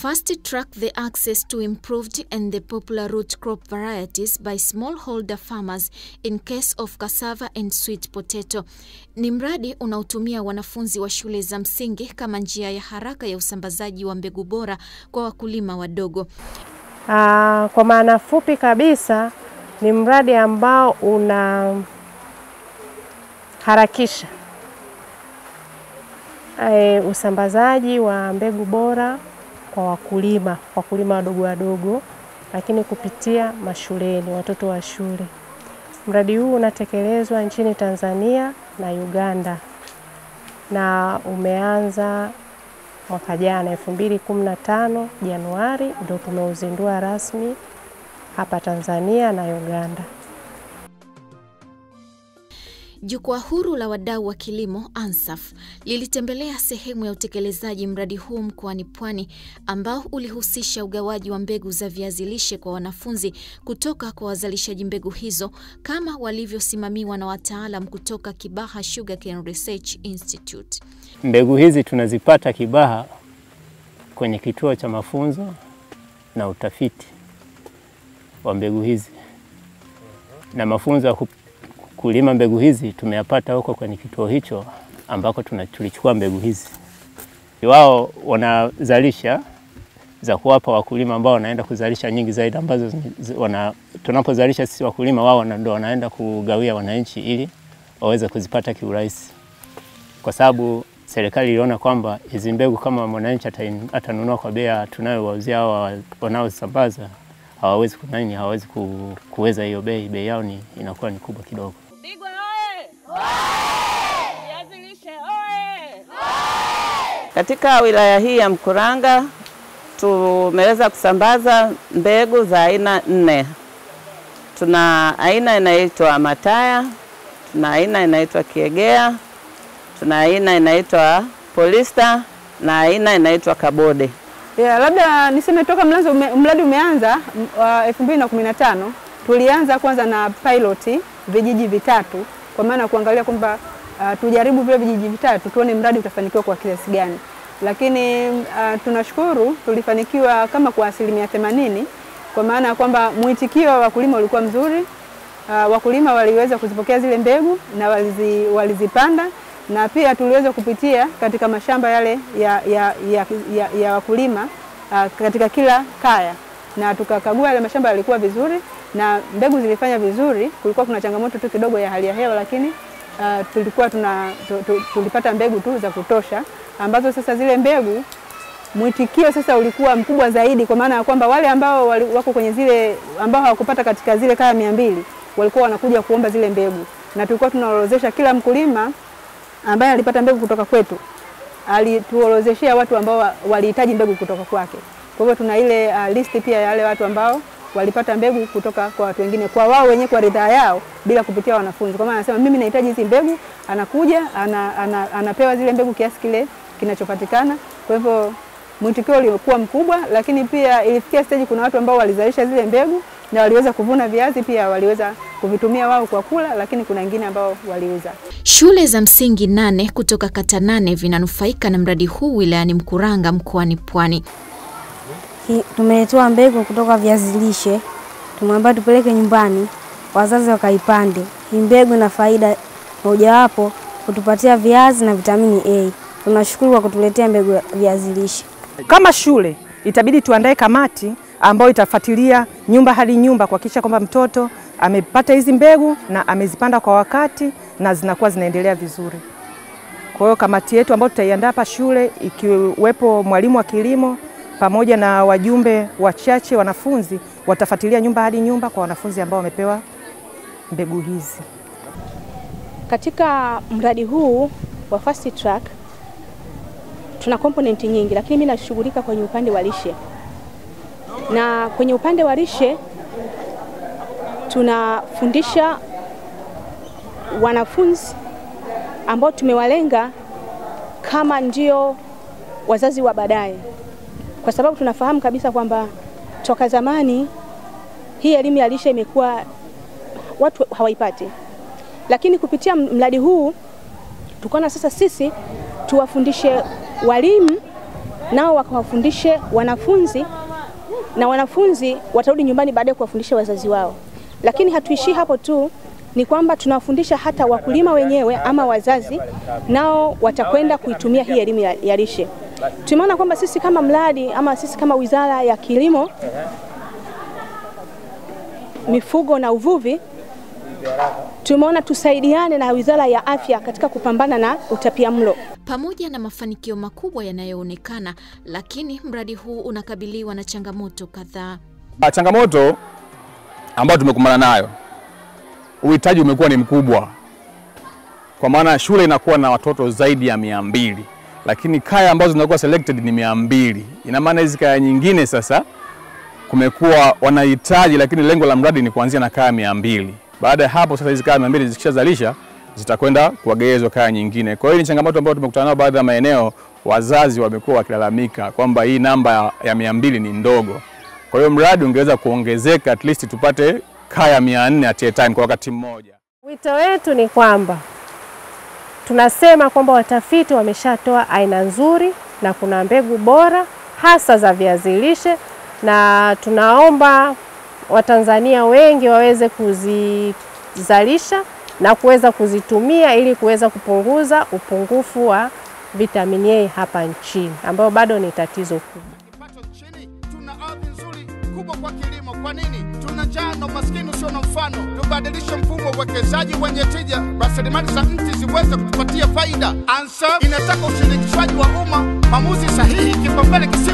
fast track the access to improved and the popular root crop varieties by smallholder farmers in case of cassava and sweet potato. Ni mradi unaotumia wanafunzi wa shule za msingi kama njia ya haraka ya usambazaji wa mbegu bora kwa wakulima wadogo. Aa, kwa maana fupi kabisa ni mradi ambao unaharakisha e, usambazaji wa mbegu bora kwa wakulima wakulima wadogo wadogo, lakini kupitia mashuleni, watoto wa shule. Mradi huu unatekelezwa nchini Tanzania na Uganda na umeanza mwaka jana 2015 Januari, ndio tumeuzindua rasmi hapa Tanzania na Uganda. Jukwaa huru la wadau wa kilimo ANSAF lilitembelea sehemu ya utekelezaji mradi huu mkoani Pwani ambao ulihusisha ugawaji wa mbegu za viazi lishe kwa wanafunzi kutoka kwa wazalishaji mbegu hizo kama walivyosimamiwa na wataalam kutoka Kibaha Sugarcane Research Institute. Mbegu hizi tunazipata Kibaha kwenye kituo cha mafunzo na utafiti wa mbegu hizi na mafunzo ya kulima mbegu hizi tumeyapata huko kwenye kituo hicho ambako tulichukua mbegu hizi. Wao wanazalisha za kuwapa wakulima ambao wanaenda kuzalisha nyingi zaidi ambazo wana, tunapozalisha sisi wakulima, wao ndio wanaenda kugawia wananchi ili waweze kuzipata kiurahisi, kwa sababu serikali iliona kwamba hizi mbegu kama mwananchi atanunua kwa bei tunayowauzia hao wanaosambaza hawawezi kunani, hawawezi kuweza hiyo bei, bei yao ni inakuwa ni kubwa kidogo. Digwa oye! Viazi lishe oye! Katika wilaya hii ya Mkuranga tumeweza kusambaza mbegu za aina nne. Tuna aina inaitwa Mataya, tuna aina inaitwa Kiegea, tuna aina inaitwa Polista na aina inaitwa Kabode. Yeah, labda niseme toka mlanzo ume, mradi umeanza wa 2015 tulianza kwanza na pilot vijiji vitatu, kwa maana kuangalia kwamba uh, tujaribu vile vijiji vitatu tuone mradi utafanikiwa kwa kiasi gani, lakini uh, tunashukuru tulifanikiwa kama kwa asilimia themanini, kwa maana ya kwamba mwitikio wa wakulima ulikuwa mzuri. Uh, wakulima waliweza kuzipokea zile mbegu na walizi, walizipanda na pia tuliweza kupitia katika mashamba yale ya, ya, ya, ya, ya wakulima uh, katika kila kaya na tukakagua yale mashamba yalikuwa vizuri na mbegu zilifanya vizuri. Kulikuwa kuna changamoto tu kidogo ya hali ya hewa, lakini uh, tulikuwa tuna, tu, tu, tulipata mbegu tu za kutosha ambazo sasa zile mbegu mwitikio sasa ulikuwa mkubwa zaidi, kwa maana ya kwamba wale ambao wali, wako kwenye zile ambao hawakupata katika zile kaya mia mbili walikuwa wanakuja kuomba zile mbegu, na tulikuwa tunaorozesha kila mkulima ambaye alipata mbegu kutoka kwetu alituorozeshea watu ambao walihitaji mbegu kutoka kwake. Kwa hivyo tuna ile uh, listi pia ya wale watu ambao walipata mbegu kutoka kwa watu wengine, kwa wao wenyewe, kwa ridhaa yao, bila kupitia wanafunzi. Kwa maana anasema mimi nahitaji hizi mbegu, anakuja ana, ana, anapewa zile mbegu kiasi kile kinachopatikana. Kwa hivyo mwitikio ulikuwa mkubwa, lakini pia ilifikia stage kuna watu ambao walizalisha zile mbegu na waliweza kuvuna viazi pia waliweza kuvitumia wao kwa kula, lakini kuna wengine ambao waliuza. Shule za msingi nane kutoka kata nane vinanufaika na mradi huu wilayani Mkuranga mkoani Pwani. Tumeletewa mbegu kutoka viazi lishe, tumeambiwa tupeleke nyumbani wazazi wakaipande. Hii mbegu ina faida mojawapo kutupatia viazi na vitamini A. Tunashukuru kwa kutuletea mbegu ya viazi lishe. Kama shule itabidi tuandae kamati ambayo itafuatilia nyumba hadi nyumba kuhakikisha kwamba mtoto amepata hizi mbegu na amezipanda kwa wakati na zinakuwa zinaendelea vizuri. Kwa hiyo kamati yetu ambayo tutaiandaa hapa shule ikiwepo mwalimu wa kilimo pamoja na wajumbe wachache wanafunzi watafuatilia nyumba hadi nyumba kwa wanafunzi ambao wamepewa mbegu hizi. Katika mradi huu wa fast track tuna component nyingi, lakini mimi nashughulika kwenye upande wa lishe, na kwenye upande wa lishe tunafundisha wanafunzi ambao tumewalenga kama ndio wazazi wa baadaye, kwa sababu tunafahamu kabisa kwamba toka zamani hii elimu ya lishe imekuwa watu hawaipati, lakini kupitia mradi huu tukaona sasa sisi tuwafundishe walimu nao wakawafundishe wanafunzi na wanafunzi watarudi nyumbani baadaye kuwafundisha wazazi wao. Lakini hatuishii hapo tu, ni kwamba tunawafundisha hata wakulima wenyewe ama wazazi, nao watakwenda kuitumia hii elimu ya, ya lishe. Tumeona kwamba sisi kama mradi ama sisi kama Wizara ya Kilimo, Mifugo na Uvuvi tumeona tusaidiane na Wizara ya Afya katika kupambana na utapiamlo. Pamoja na mafanikio makubwa yanayoonekana, lakini mradi huu unakabiliwa na changamoto kadhaa. Ah, Changamoto ambayo tumekumbana nayo, uhitaji umekuwa ni mkubwa, kwa maana shule inakuwa na watoto zaidi ya mia mbili lakini kaya ambazo zinakuwa selected ni mia mbili Ina maana hizi kaya nyingine sasa kumekuwa wanahitaji, lakini lengo la mradi ni kuanzia na kaya mia mbili Baada ya hapo sasa hizi kaya mia mbili zikishazalisha zitakwenda kuwagezwa kaya nyingine. Kwa hiyo ni changamoto ambayo tumekutana nayo baadhi ya maeneo, wazazi wamekuwa wakilalamika kwamba hii namba ya- ya mia mbili ni ndogo. Kwa hiyo mradi ungeweza kuongezeka at least tupate kaya mia nne at a time kwa wakati mmoja. Wito wetu ni kwamba tunasema kwamba watafiti wameshatoa aina nzuri na kuna mbegu bora hasa za viazi lishe, na tunaomba Watanzania wengi waweze kuzizalisha na kuweza kuzitumia ili kuweza kupunguza upungufu wa vitamini A hapa nchini ambayo bado ni tatizo kubwa. kipato chini, tuna ardhi nzuri kubwa kwa kilimo. Kwa nini tuna njaa na umaskini usio na mfano? Tubadilishe mfumo wa uwekezaji wenye tija, rasilimali za nchi ziweze kutupatia faida. Ansa inataka ushirikishwaji wa umma, maamuzi sahihi, kipaumbele kisa